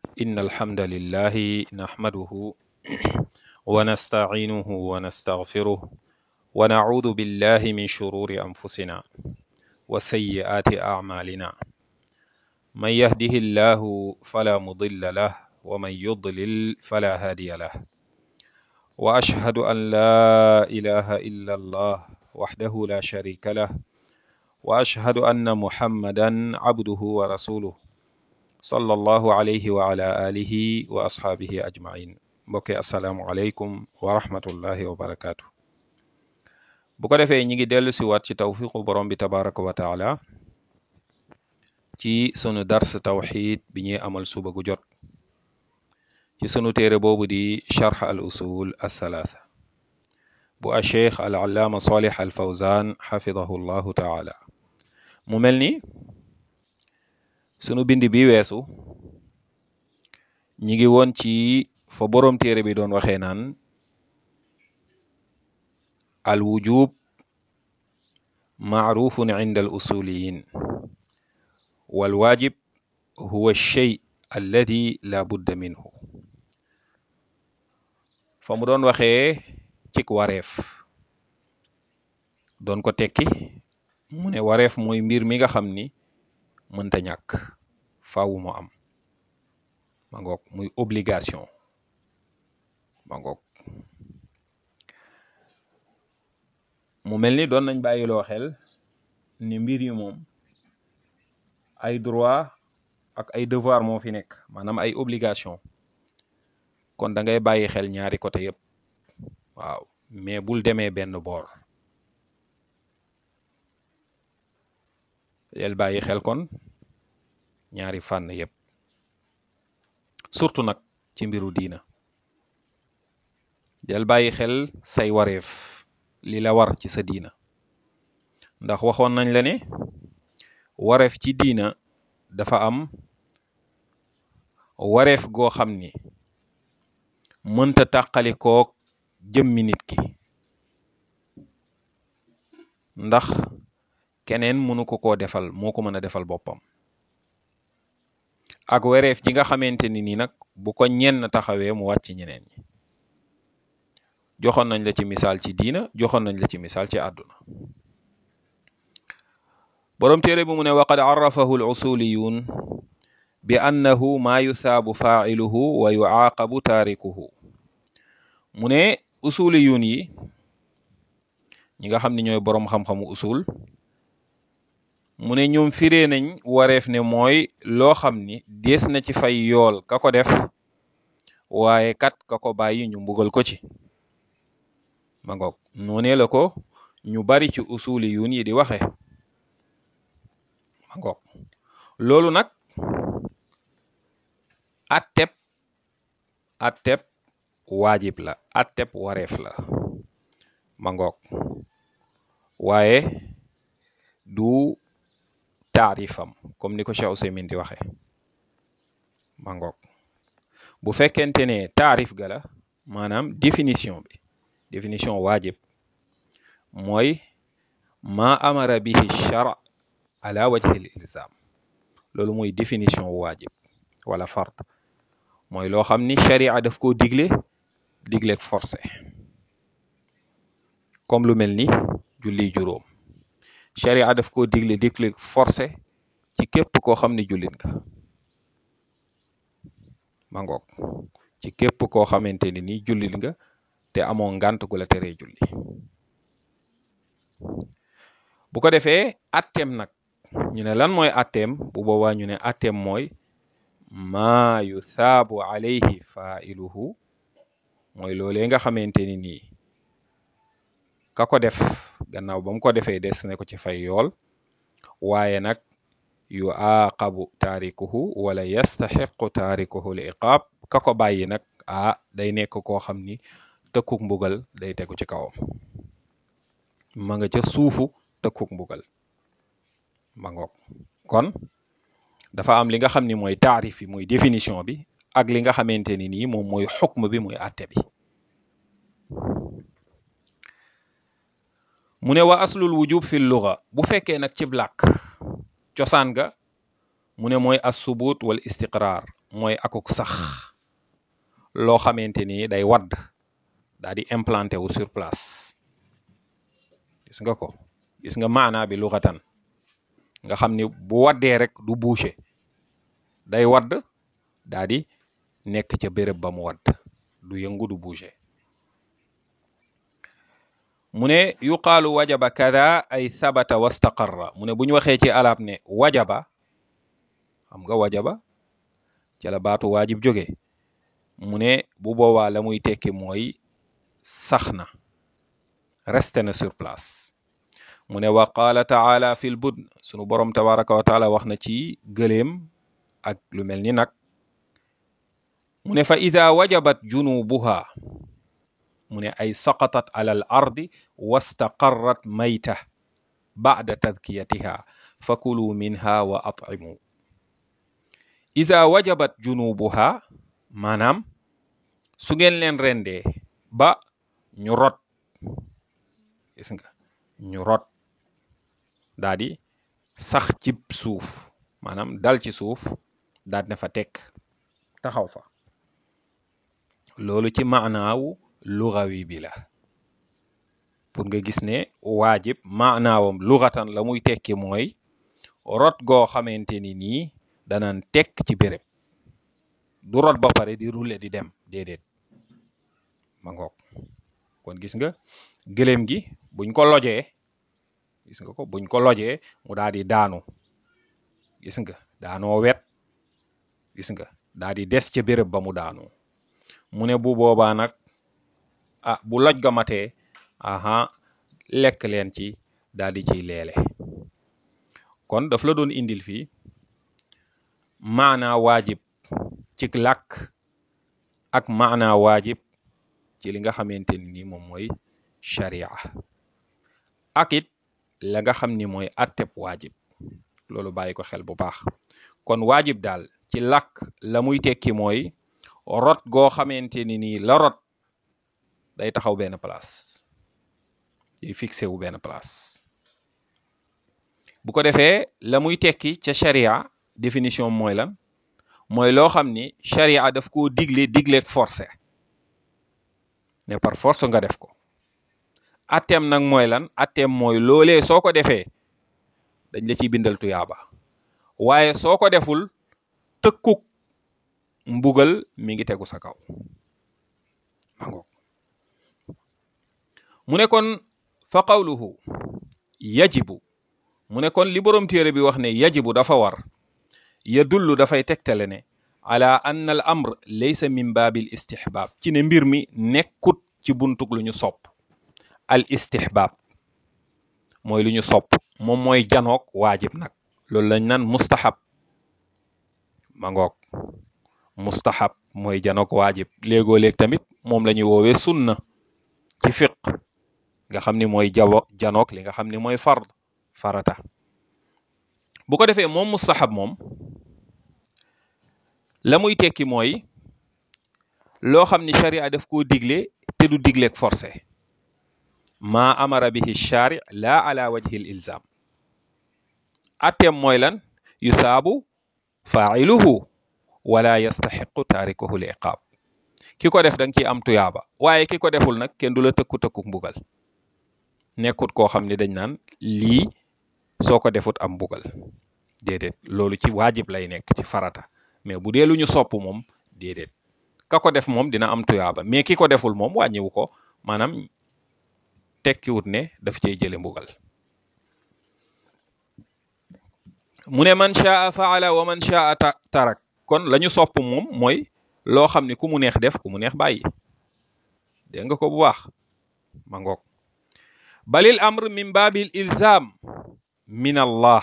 إن الحمد لله نحمده ونستعينه ونستغفره ونعوذ بالله من شرور أنفسنا وسيئات أعمالنا من يهده الله فلا مضل له ومن يضلل فلا هادي له وأشهد أن لا إله إلا الله وحده لا شريك له وأشهد أن محمدا عبده ورسوله صلى الله عليه وعلى آله وأصحابه أجمعين mbokki asalaamualeykum wa rahmatullahi wa barakaatu. bu ko defee ñi ngi dellu si waat ci tawfiqu borom bi tabaraka wa taala ci sunu dars tawxid bi ñuy amal suba gu jot ci sunu téere boobu di charx al usul athalaatha bu a cheikh al allaama salih al fawzan xafidahu llahu taala mu mel ni sunu bind bi weesu ñi ngi woon ci fa boroom téere bi doon waxee naan al wujub maarufun inda al usuliyin wal waajib huwa shay alladi la budda minhu fa mu doon waxee cik wareef doon ko tekki mu ne wareef mooy mbir mi nga xam ni mënta ñàkk faawu mu am ma ngoog muy obligation ma ngoog mu mel ni doon nañ bàyyiloo xel ni mbir yi moom ay droit ak ay devoir moo fi nekk maanaam ay obligation kon da ngay bàyyi xel ñaari côté yëpp waaw mais bul demee benn boor del bàyyi xel kon ñaari fànn yëpp surtout nag ci mbiru diina del bàyyi xel say wareef li la war ci sa diina ndax waxoon nañ la ne wareef ci diina dafa am wareef goo xam ni mënta tàqali kook jëmmi nit ki ndax keneen mënu ko koo defal moo ko mën a defal boppam ak wareef ji nga xamante ni nii nag bu ko ñenn taxawee mu wàcc ñeneen ñi joxoon nañ la ci misaal ci diina joxoon nañ la ci misaal ci àdduna boroom téere bi mu ne waqad arrafahu al usuliyun bi annahu maa yusaabu faa'iluhu wa yucaaqabu taarikuhu mu ne usuliyun yi ñi nga xam ne ñooy boroom xam-xamu usul mu ne ñoom firee nañ wareef ne mooy loo xam ni dees na ci fay yool ka ko def waaye kat ka ko bàyyi ñu mbugal ko ci ma ngoog noonee la ko ñu bari ci usuli yun yi di waxe ma ngoog loolu nag atteb atteb waajib la atteb wareef la ma ngoog waaye du taarifam comme ni ko Cheikh Ousaymin di waxe ma ngoog bu fekkente ne taarif ga la maanaam définition bi définition waajib mooy ma amara bihi char ala wajhi l ilzam loolu mooy définition waajib wala fard mooy loo xam ni sharia daf koo digle digleeg forcé comme lu mel ni julli juróom sharia daf koo digle digleeg forcé ci képp koo xam ni jullit nga ma ngoog ci képp koo xamante ni nii jullit nga te amoo ngant gu la teree julli bu ko defee atteem nag ñu ne lan mooy atteem bu boobaa ñu ne atteem mooy maa yusaabu alayhi failuhu mooy loolee nga xamante ni nii ka ko def gannaaw ba mu ko defee des ne ko ci fay yool waaye nag yu aaqabu taarikuhu wala yastaxiqu taarikuhu li iqaab ka ko bàyyi nag ah day nekk koo xam ni tëkkuk mbugal day tegu ci kawam ma nga ca suufu tëkkuk mbugal ma ngoog kon dafa am li nga xam ni mooy taarif bi mooy définition bi ak li nga xamante ni nii moom mooy xukm bi muy àtte bi mu ne wa aslul wujub fi luga bu fekkee nag cib làkk cosaan ga mu ne mooy as subut wal istiqraar mooy akuk sax loo xamante ni day wadd daa di implanté wu sur place gis nga ko gis nga maanaa bi luxatan nga xam ni bu waddee rek du bouger day wadd daa di nekk ca béréb ba mu wadd du yëngu du bouger mu ne yuqaalu wajaba kada ay sabata wastaqarra mu ne bu ñu waxee ci arab ne wajaba xam nga wajaba ca la baatu waajib jóge mu ne bu boobaa la muy tekki mooy sax na resté na sur place mu ne wa qaala taala fil budn sunu borom tabaraka wa taala wax na ci gëléem ak lu mel ni nag mu ne fa ida wajabat junubuha mu ne ay saqatat ala al ardi wastaqarrat mayta ba'da tadkiyatiha fakulu minha wa at'imu ida wajabat junubuha maanaam su ngeen leen rendee ba ñu rot gis nga ñu rot daa di sax ci suuf maanaam dal ci suuf daal ne fa tekk taxaw fa loolu ci maanaawu lugawi bi la pour nga gis ne waajib maanaawam lugatan la muy tekki mooy rot goo xamante ni nii danaan tekk ci béréb du rot ba pare di rouler di dem déedéet ma ngoog kon gis nga gëléem gi buñ ko lojee gis nga ko buñ ko lojee mu daal di daanu gis nga daanoo wet gis nga daal di des ca béréb ba mu daanu mu ne bu boobaa nag ah bu loj ga matee aha lekk leen ci daal di ciy leele kon daf la doon indil fii maanaa waajib ci làkk ak maanaa waajib ci li nga xamante ni nii moom mooy sharia ak it la nga xam ni mooy atteb waajib loolu bàyyi ko xel bu baax kon waajib daal ci làkk la muy tekki mooy rot goo xamante ni nii la rot day taxaw benn place day fixé wu benn place bu ko defee la muy tekki ca sharia définition mooy lan mooy loo xam ni sharia daf koo digle digleeg forcé ne par force nga def ko atteem nag mooy lan atteem mooy loolee soo ko defee dañ la ciy bindal tuyaaba waaye soo ko deful tëkkuk mbugal mi ngi tegu sa kaw mango mu ne kon fa qawluhu yajibu mu ne kon li boroom téere bi wax ne yajibu dafa war yadullu dafay tegtale ne ala anna al amr laysa min baabil istihbaab ci ne mbir mi nekkut ci buntug lu ñu sopp al istihbaab mooy lu ñu sopp moom mooy janoog waajib nag loolu lañ naan mustahab ma ngoog mustahab mooy janoog waajib léegoo léeg tamit moom la ñuy woowee sunna ci fiq nga xam ni mooy jawo janoog li nga xam ni mooy fard farata bu ko defee moom mustahab moom la muy tekki mooy loo xam ni sharia daf koo digle te du digleeg forcé maa amara bihi shari la ala wajhi l ilzam atteem mooy lan yusaabu failuhu wala yastaxiqu taarikuhu l iqaab ki ko def da nga ciy am tuyaaba waaye ki ko deful nag kenn du la tëkku tëkkuk mbugal nekkut koo xam ne dañ naan lii soo ko defut am mbugal déedéet loolu ci waajib lay nekk ci farata mais bu dee lu ñu sopp moom déedéet ka ko def moom dina am tuyaaba mais ki ko deful moom wàññiwu ko maanaam tekkiwut ne daf cey jële mbugal mu ne man shaa faala wa man shaa tarak kon la ñu sopp moom mooy loo xam ne ku mu neex def ku mu neex bàyyi dégg nga ko bu baax ma ngoog balil amr min baabil ilzam min allah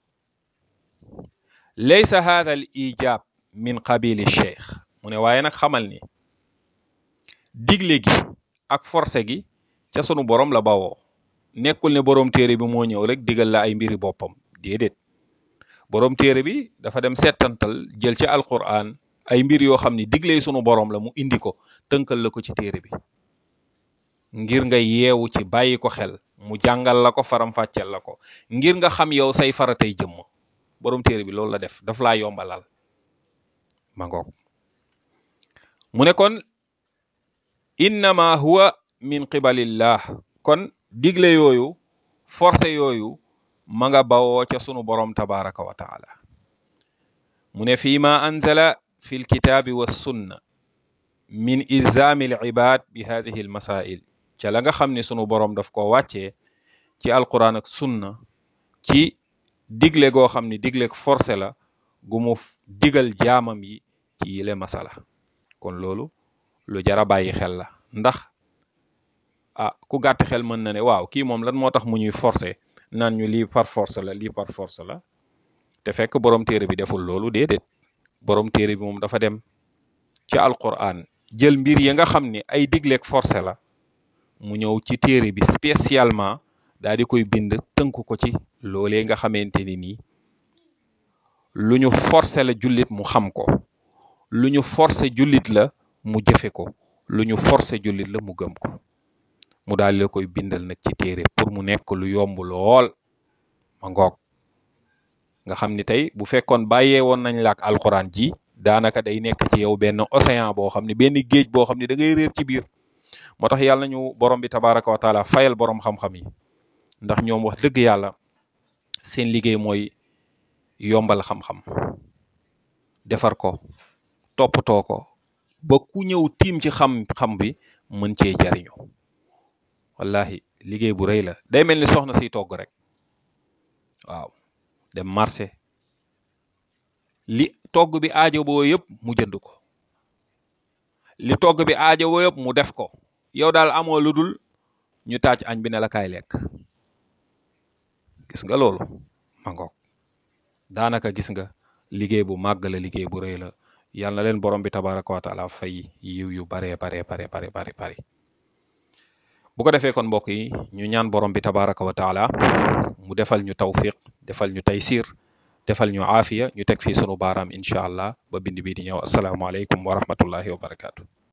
laysa hadha al ijab min qabili cheikh mu ne waaye nag xamal ni digle gi ak forcé gi ca sunu borom la bawoo nekkul ne borom téere bi moo ñëw rek digal la ay mbiri boppam déedéet borom téere bi dafa dem settantal jël ci alquran ay mbir yoo xam ni digle sunu borom la mu indi ko tënkal la ko ci téere bi ngir nga yeewu ci bàyyi ko xel mu jàngal la ko faram-fàcceel la ko ngir nga xam yow say faratay jëmm borom téere bi loolu la def daf laa yombalal ma ngoog mu ne kon innama huwa min qibalillah kon digle yooyu forcé yooyu ma nga bawoo ca sunu borom tabaraka wa taala mu ne fii ma anzala fi lkitaabi wa sunna min ilzami al ibad bi hadihi al masail ca la nga xam ne sunu borom daf ko wàccee ci alquran ak sunna ci digle goo xam ne digle forcé la gu mu digal jaamam yi ci yile masala kon loolu lu jara bàyyi xel la ndax ah ku gàtt xel mën na ne waaw kii moom lan moo tax mu ñuy forcé naan ñu lii par force la lii par force la te fekk borom téere bi deful loolu déedéet borom téere bi moom dafa dem ci alquran jël mbir yi nga xam ni ay digleeg forcé la mu ñëw ci téere bi spécialement daal di koy bind tënk ko ci loolee nga xamante ni nii lu ñu forcé la jullit mu xam ko lu ñu forcé jullit la mu jëfe ko lu ñu forcé jullit la mu gëm ko mu daal la koy bindal nag ci téere pour mu nekk lu yomb lool ma ngoog nga xam ni tey bu fekkoon bàyyee woon nañ la ak alxuraan ji daanaka day nekk ci yow benn océan boo xam ne benn géej boo xam ne da ngay réer ci biir moo tax yàlla nañu borom bi tabaraka wa taala fayal borom xam-xam yi ndax ñoom wax dëgg yàlla seen liggéey mooy yombal xam-xam defar ko toppatoo ko ba ku ñëw tiim ci xam-xam bi mën cee jariñu wallahi liggéey bu rëy la day mel ni soxna siy togg rek waaw dem marché li togg bi aajo boo yëpp mu jënd ko li togg bi aajo boo yëpp mu def ko yow daal amoo lu dul ñu taaj añ bi ne la kaay lekk gis nga loolu ma ngoog daanaka gis nga liggéey bu màgg la liggéey bu rëy la yal na leen borom bi tabaraka wa taala fay yiw yu baree baree bare bare bare bare bu ko defee kon mbokk yi ñu ñaan borom bi tabaraka wa taala mu defal ñu tawfiq defal ñu taysir defal ñu aafiya ñu teg fii sunu baaraam incha allah ba bind bii di ñëw asalaamaaleykum wa rahmatullahi wa barakaatu.